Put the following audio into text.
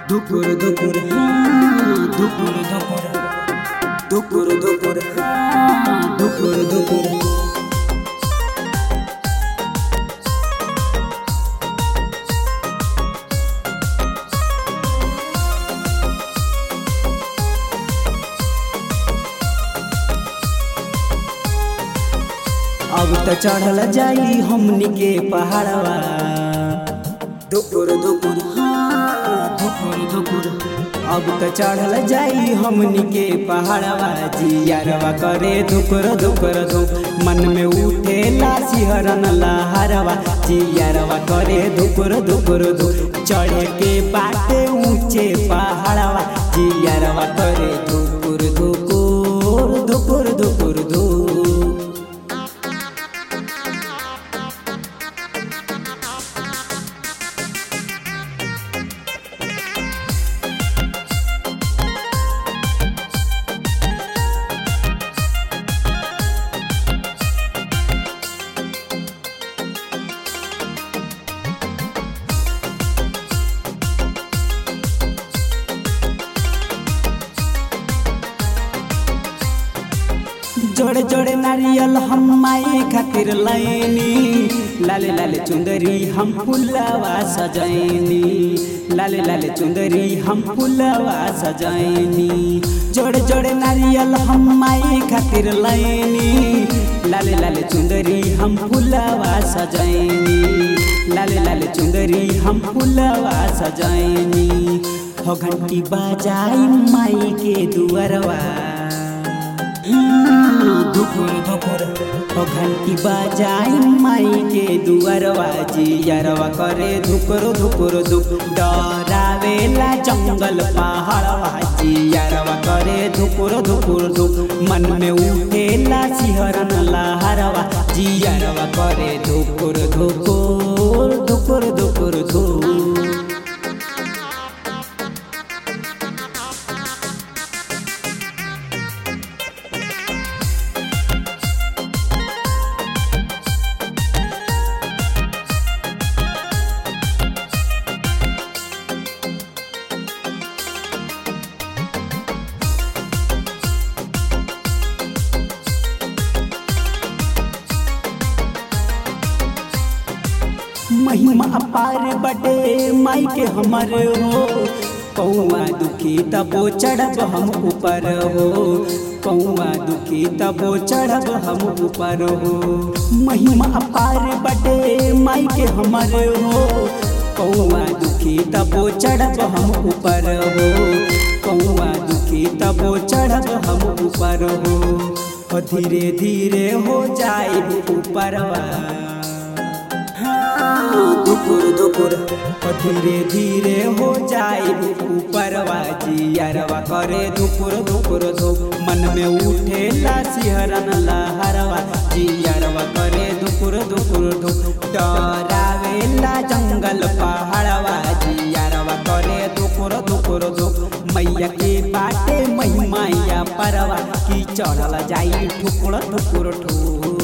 দুপুর দুপুর দুপুর দুপুর দুপুর দুপুর দুপুর দুপুর अब त चढ़ल जाई हमनी के पहाड़वा दुपुर दुपुर दुपुर दुपुर अब त चढ़ल जाई हमनी के पहाड़वा जियरवा करे दुकुर दुकुर दुक मन में उठेला सिहरन लहरवा जियरवा करे दुकुर दुकुर दुक चढ़े के बाटे ऊंचे पहाड़वा जियरवा करे दुकुर दुकुर दुकुर दुकुर दुक जोड़े जोड़े नारियल हम माई खातिर लाइनी लाले लाले चुंदरी हम फुलवा सजैनी लाले लाले चुंदरी हम फुलवा सजैनी जोड़े जोड़े नारियल हम माई खातिर लाइनी लाले लाले चुंदरी हम फुलवा सजैनी लाले लाले चुंदरी हम फुलवा सजैनी हो घंटी बजाई माई के दुअरवा दुपुर दुपुर ओ घंटी बजाई माई के दुअरवा जियरवा करे धुकुर धुकुर दुक डरावेला जंगल पहाड़वा जियरवा करे धुकुर धुकुर दुक मन में उठेला सिहरन लहरवा जियरवा करे धुकुर धुकुर धुकुर धुकुर धुक महिमा अपार बटे माई के हमर हो कौआ दुखी तबो चढ़ब हम ऊपर हो कौआ दुखी तबो चढ़ब हम ऊपर हो महिमा अपार बटे माई के हमर हो कौआ दुखी तबो चढ़ब हम ऊपर हो कौआ दुखी तबो चढ़ब हम ऊपर हो हो धीरे धीरे हो जाए ऊपरवा दुपुर दुपुर धीरे धीरे हो जाए ऊपरवा जियरवा करे दुपुर दुपुर दो मन में उठेला सिहरन लहरवा जियरवा करे दुपुर दुपुर दो डरावेला जंगल पहाड़वा जियरवा करे दुपुर दुपुर दो मैया के बाटे महिमाया परवा की चढ़ल जाई ठुकुर ठुकुर ठुकुर